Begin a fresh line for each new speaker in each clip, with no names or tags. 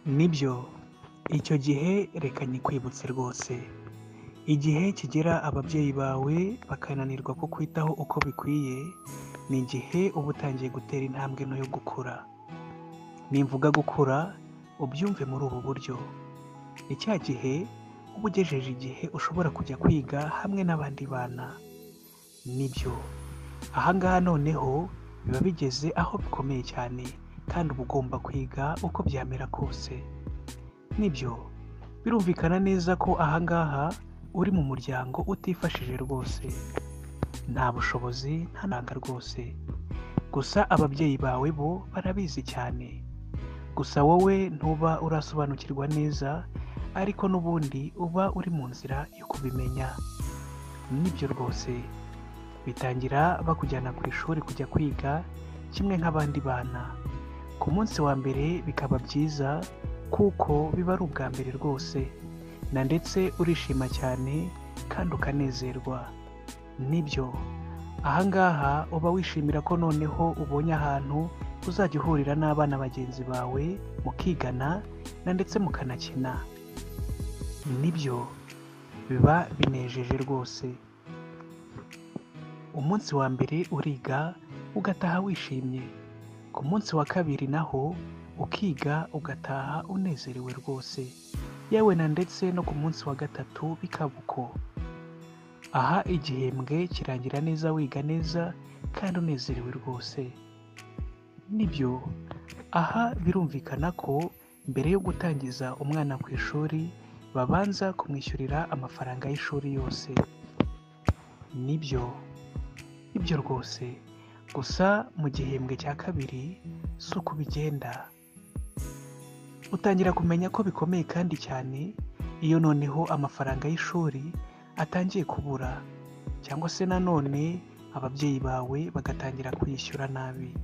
Nibyo icyo gihe reka nyikwibutse rwose igihe kigera ababyeyi bawe bakananirwa kukwitaho uko bikwiye ni igihe uba utangiye gutera intambwe nto yo gukura nimvuga gukura ubyumve muri ubu buryo ni cya gihe uba ugejeje igihe ushobora kujya kwiga hamwe n'abandi bana nibyo ahangaha noneho biba bigeze aho bikomeye cyane kandi uba ugomba kwiga uko byamera kose nibyo birumvikana neza ko ahangaha uri mu muryango utifashije rwose nta bushobozi nta nanga rwose gusa ababyeyi bawe bo barabizi cyane gusa wowe ntuba urasobanukirwa neza ariko n'ubundi uba uri mu nzira yo kubimenya nibyo rwose bitangira bakujyana ku ishuri kujya kwiga kimwe nk'abandi bana ku munsi wa mbere bikaba byiza kuko biba ari ubwa mbere rwose na ndetse urishima cyane kandi ukanezerwa nibyo ahangaha uba wishimira ko noneho ubonye ahantu uzajya uhurira n'abana bagenzi bawe mukigana na ndetse mukanakina nibyo biba binejeje rwose umunsi wa mbere uriga ugataha wishimye ku munsi wa kabiri naho ukiga ugataha unezerewe rwose yewe na ndetse no ku munsi wa gatatu bikaba uko aha igihembwe kirangira neza wiga neza kandi unezerewe rwose nibyo aha birumvikana ko mbere yo gutangiza umwana ku ishuri babanza kumwishyurira amafaranga y'ishuri yose nibyo nibyo rwose gusa mu gihembwe cya kabiri si uko bigenda utangira kumenya ko bikomeye kandi cyane iyo noneho amafaranga y'ishuri atangiye kubura cyangwa se nanone ababyeyi bawe bagatangira kuyishyura nabi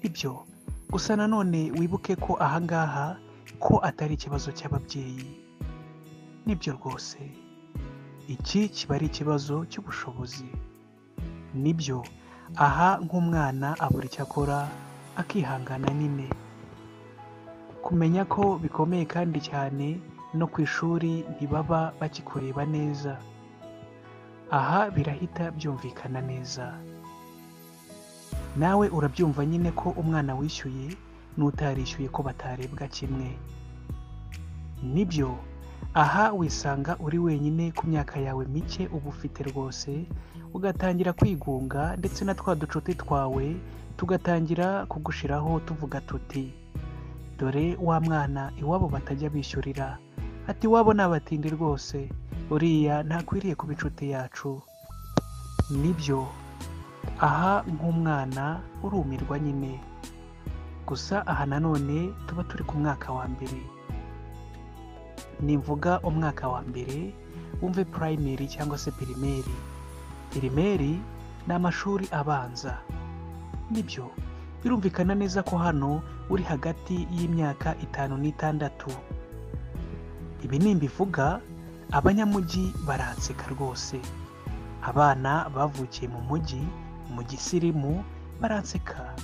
ibyo gusa nanone wibuke ko ahangaha ko atari ikibazo cy'ababyeyi nibyo rwose iki kiba ari ikibazo cy'ubushobozi nibyo aha nk'umwana abura icyo akora akihangana nyine kumenya ko bikomeye kandi cyane no ku ishuri ntibaba bakikureba neza aha birahita byumvikana neza nawe urabyumva nyine ko umwana wishyuye n'utarishyuye ko batarebwa kimwe nibyo aha wisanga uri wenyine ku myaka yawe mike uba ufite rwose ugatangira kwigunga ndetse na twa ducuti twawe tugatangira kugushiraho tuvuga tuti dore wa mwana iwabo batajya bishyurira ati iwabo ni abatindi rwose uriya ntakwiriye kuba inshuti yacu nibyo aha nk'umwana urumirwa nyine gusa aha nanone tuba turi ku mwaka wa mbere nimvuga umwaka wa mbere wumve purayimeri cyangwa se pirimeri pirimeri ni amashuri abanza nibyo birumvikana neza ko hano uri hagati y'imyaka itanu n'itandatu ibi nimbivuga abanyamujyi baranseka rwose abana bavukiye mu mujyi mu gisirimu baranseka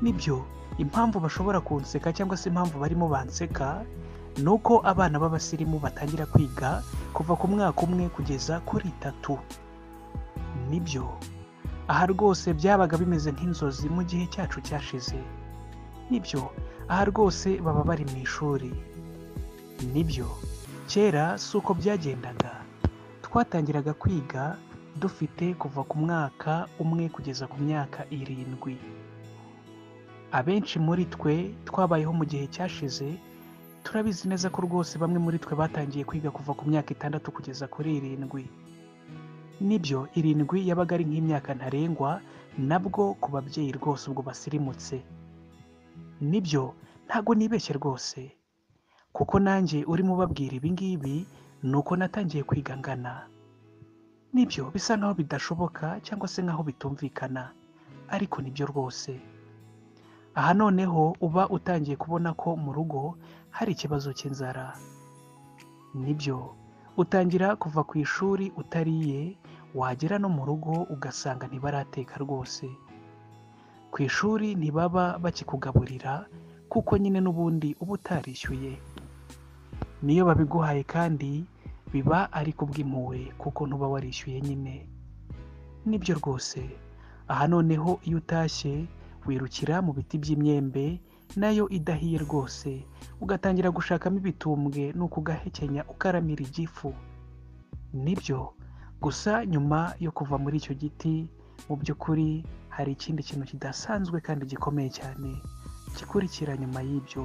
nibyo impamvu bashobora kunseka cyangwa se impamvu barimo banseka ni uko abana b'abasirimu batangira kwiga kuva ku mwaka umwe kugeza kuri itatu nibyo aha rwose byabaga bimeze nk'inzozi mu gihe cyacu cyashize nibyo aha rwose baba bari mu ishuri nibyo kera si uko byagendaga twatangiraga kwiga dufite kuva ku mwaka umwe kugeza ku myaka irindwi abenshi muri twe twabayeho mu gihe cyashize turabizi neza ko rwose bamwe muri twe batangiye kwiga kuva ku myaka itandatu kugeza kuri irindwi nibyo irindwi yabaga ari nk'imyaka ntarengwa nabwo ku babyeyi rwose ubwo basirimutse nibyo ntabwo nibeshye rwose kuko nanjye urimo ubabwira ibi ngibi ni uko natangiye kwiga ngana nibyo bisa nkaho bidashoboka cyangwa se nkaho bitumvikana ariko nibyo rwose aha noneho uba utangiye kubona ko mu rugo hari ikibazo cy'inzara nibyo utangira kuva ku ishuri utariye wagera no mu rugo ugasanga ntibarateka rwose ku ishuri ntibaba bakikugaburira kuko nyine n'ubundi uba utarishyuye niyo babiguhaye kandi biba ari kubw'impuhwe kuko ntuba warishyuye nyine nibyo rwose aha noneho iyo utashye wirukira mu biti by'imyembe nayo idahiye rwose ugatangira gushakamo ibitumbwe ni ukugahekenya ukaramira igifu nibyo gusa nyuma yo kuva muri icyo giti mu by'ukuri hari ikindi kintu kidasanzwe kandi gikomeye cyane gikurikira nyuma y'ibyo